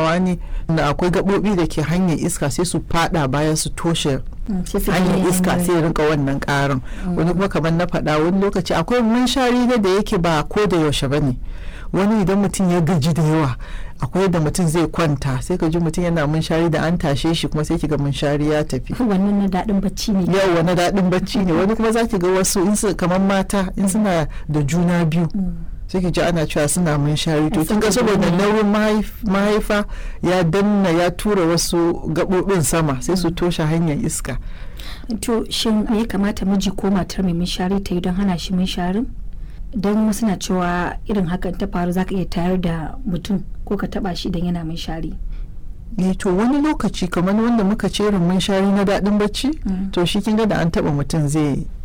tabawa ne da akwai gaɓoɓi da ke hanyar iska sai su fada baya su toshe hanyar iska sai rinka wannan karin wani kuma kamar na faɗa wani lokaci akwai munshari da da yake ba ko da yaushe ba ne wani idan mutum ya gaji da yawa akwai da mutum zai kwanta sai ka ji mutum yana munshari da an tashe shi kuma sai ki ga munshari ya tafi wannan na daɗin bacci ne yawa na daɗin bacci ne wani kuma za ki ga wasu in su kamar mata in suna da juna biyu sai ki ji ana cewa suna munshari to kin ga saboda nauyin mahaifa ya danna ya tura wasu gaɓoɓin sama sai su toshe hanyar iska to shin me ya kamata miji ko matar mai munshari ta yi don hana shi munsharin don wasu na cewa irin hakan ta faru zaka iya tayar da mutum ko ka taba shi idan yana munshari ne to wani lokaci kamar wanda muka ce irin munshari na daɗin bacci to shi kin ga da an taba mutum zai